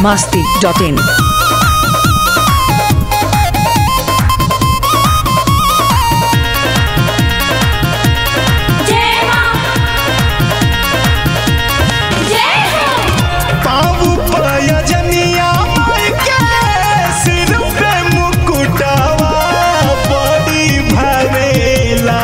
masti.in. जय मां जय हो पाऊ पयजनिया माई के सिर पे मुकुटवा बड़ी भरेला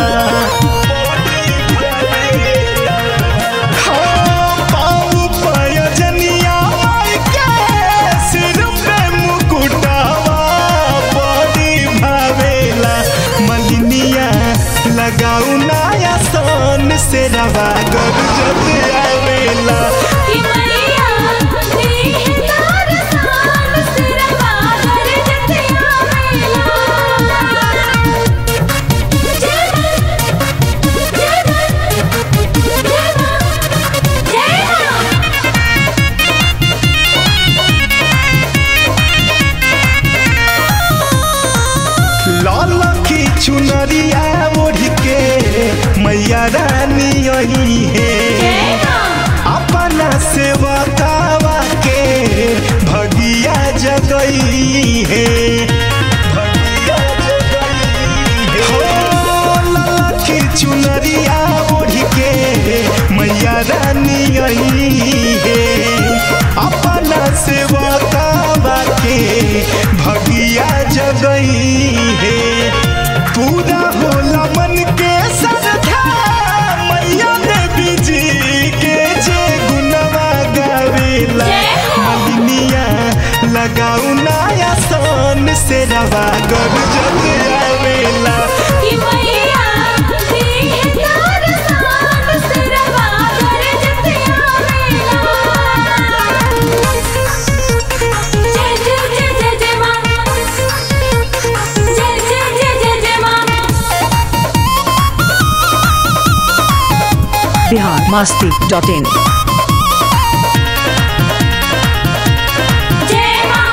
हाँ, पाऊ पयजनिया माई के सिर पे मुकुटवा बड़ी भरेला मलिनिया लगाऊ नया सोन से रवा गरजत आवेला कि मैया दी तार सान सिरवा कर जतिया मेला जय मां जय मां जय मां जय मां लाल की चुनरिया ओढ़ के मैया रानी यही है जय मां अपना सेवा कावा के भगिया जगई है भगिया जगई है। हो, लाल की चुनरिया ओढ़ के मैया रानी यही है अपना सेवा कावा के भगिया जगई है पूरा होला मन के श्रद्धा मैया देवी जी के जे गुनवा गावेला जय हो। मलिनिया लगाऊ नया सोन से रवा गर जग आवेला कि मैया दी तार सान सिरवा कर जतिया मेला जय जय जय जय जय मां जय जय जय जय जय मां Bihar masti.in. जय मां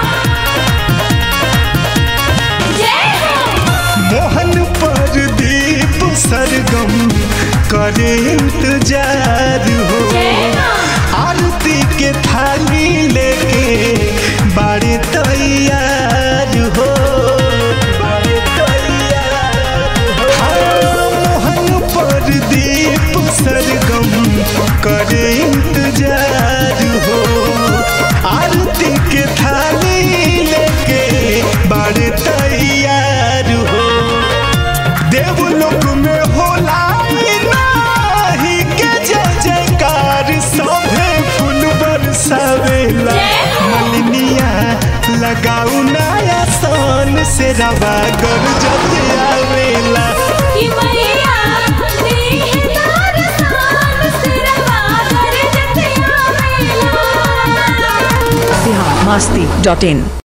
जय हो मोहन पर दीप सरगम करे इंतजार हो जय मां आरती के थाली लेके बाड़े तैयार हो बाड़े तैयार हो। हाँ, मोहन पर दीप सरगम करे इंतजार हो आरती के थाली लेके बाड़े तैयार हो देवलोक में होला नाही के जय जयकार सभे फूल बरसावेला जय हो। मलिनिया लगाऊ नया सोन से रवा गर जब आवेला कि मैया दी तार सान सिरवा कर जतिया मेला Bihar masti.in.